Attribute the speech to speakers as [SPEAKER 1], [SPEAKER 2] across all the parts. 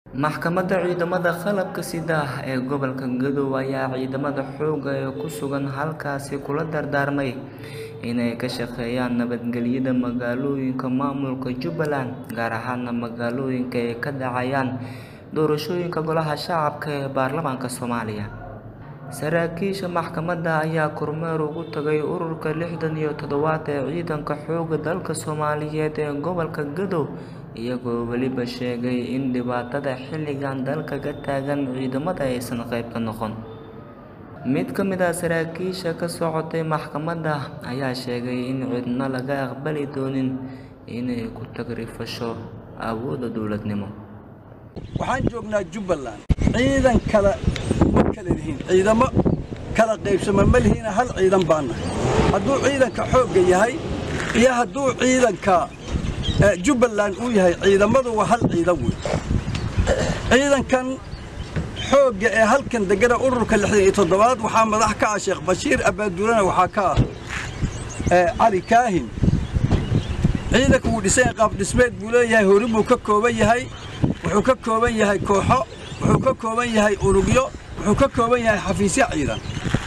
[SPEAKER 1] Maxkamadda Ciidamada Qalabka Sida ee gobolka Gadow ayaa ciidamada xoogga ee ku sugan halkaasi kula dardaarmay inay ka shaqeeyaan nabadgelyada magaalooyinka maamulka Jubbaland, gaar ahaan magaalooyinka ay ka dhacayaan doorashooyinka Golaha Shacabka ee Baarlamaanka Soomaaliya. Saraakiisha maxkamadda ayaa kormeer ugu tagay ururka lixdan iyo toddobaad ee Ciidanka Xoogga dalka Soomaaliyeed ee gobolka Gadow, iyagoo weliba sheegay in dhibaatada xilligan dalka ka taagan ciidamada aysan qayb ka noqon. Mid ka mid ah saraakiisha ka socotay maxkamadda ayaa sheegay in cidna laga aqbali doonin inay ku tagrifasho awoodda dowladnimo.
[SPEAKER 2] waxaan joognaa jubbaland ciidan kale ma kala lihiin ciidamo kala qaybsama ma lihiina hal ciidan baan nahay hadduu ciidanka xoogga yahay iyo hadduu ciidanka eh, jubbaland uu yahay ciidamadu waa hal ciidan wey ciidankan xoogga ee halkan degana ururka lixdan iyo toddobaad waxaa madax ka ah sheekh bashiir abaaduulana waxaa ka ah eh, cali kaahin ciidanku wuu dhisan yahay qaab dhismeed buu leeyahay hori buu ka kooban yahay wuxuu ka kooban yahay kooxo wuxuu ka kooban yahay unugyo wuxuu ka kooban yahay xafiisyo ciidan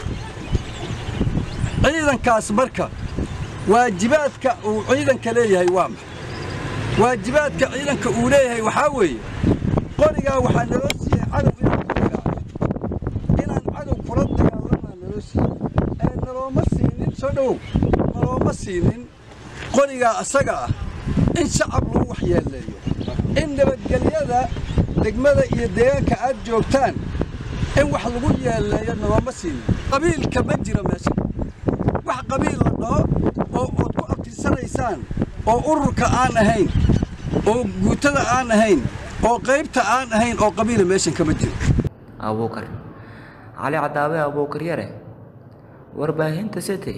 [SPEAKER 2] ciidankaas marka waajibaadka uu ciidanka leeyahay waa maxay waajibaadka ciidanka uu leeyahay waxaa weeye qorigaa waxaa naloo siiyey cadow inaan ku dagaalamo inaan cadow kula dagaalamaa naloo siiyey ee nalooma siinin soo dhowow nalooma siinin qorigaa asaga ah in shacab lagu waxyeeleeyo in nabadgelyada degmada iyo deegaanka aad joogtaan in wax lagu yeeleeyo nalooma siinin qabiilka ma jiro meesha wax qabiil la dhaho oo ood ku abtirsanaysaan oo ururka aan ahayn oo guutada aan ahayn oo qaybta aan ahayn oo qabiila meeshan kama jiro
[SPEAKER 1] Abuukar Cali Cadaawe Abuukar Yare Warbaahinta City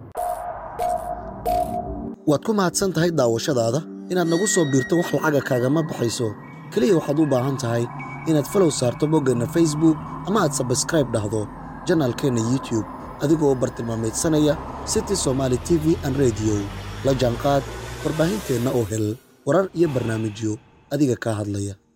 [SPEAKER 3] waad ku mahadsan tahay daawashadaada inaad nagu soo biirto wax lacaga kaagama baxayso keliya waxaad u baahan tahay inaad falow saarto boggeenna facebook ama aad sabskraib dhahdo janaalkeenna youtube adigoo bartilmaameedsanaya city somaali t v an rediyo la jaanqaad warbaahinteenna oo hel warar iyo barnaamijyo adiga kaa hadlaya